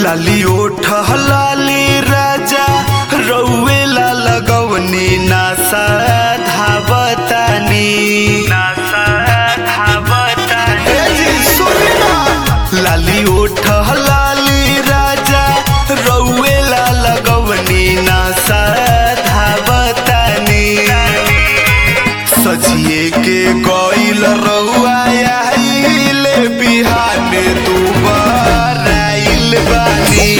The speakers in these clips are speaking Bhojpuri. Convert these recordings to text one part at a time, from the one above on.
लाली ओठ लाली राजा रौवेला लगवनी नासा धावतानी नासा धावतानी लाली ओठ लाली राजा रौवेला लगवनी नासा धावतानी सजिए के गईल रउआ आइल बिहाने दुबार आइल बानी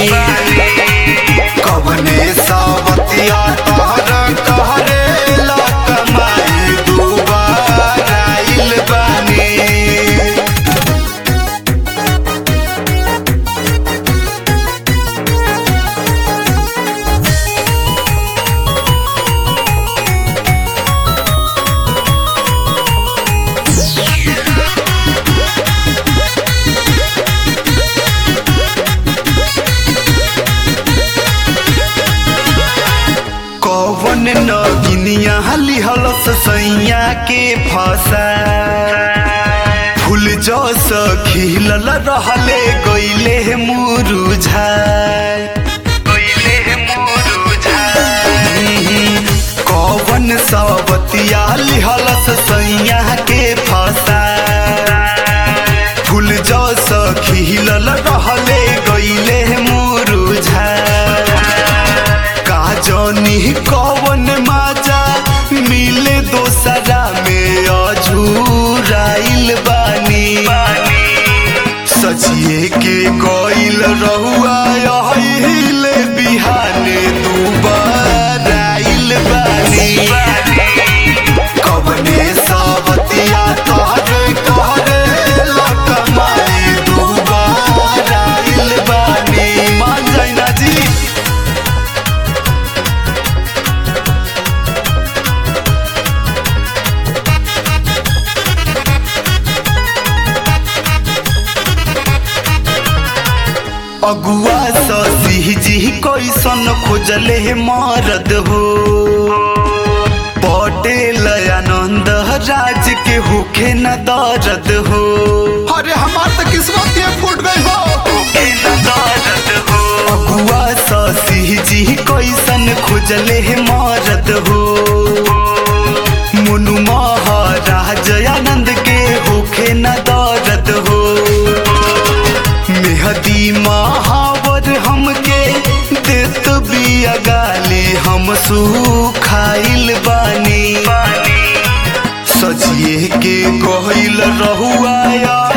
कवने सावतिया तहर कहरे लकमाई दुबार आइल बानी कौवन नगिनिया लिहलस सैया के फसा फूल जस खिलल रहले गईले मुरुझा कौवन सवतिया लिहलस सैया के फसा फूल जस खिलल रहले गईले मुरुझा का जानी कौन माजा मिले दोसरा में अझूराइल बानी सजिए के गईल रहुआ आइल बिहाने दुबार आइल बानी कवने सावतिया तोहरे कहरे लटमाई दुबार आइल बानी मान जाइना जी अगुआ ससी जी कैसन खोजले मरद हो पटेल आनंद राज के होखे न दर्द हो अरे हमार तो किस्मत ये फूट गई हो अगुआ ससी जी कैसन खोजले मरद हो मुनु महाराज आनंद के होखे न दर्द हो मेहदी महावर हमके देत बिया गाली हम सुखाइल बानी सजिए के गहिल रहुआ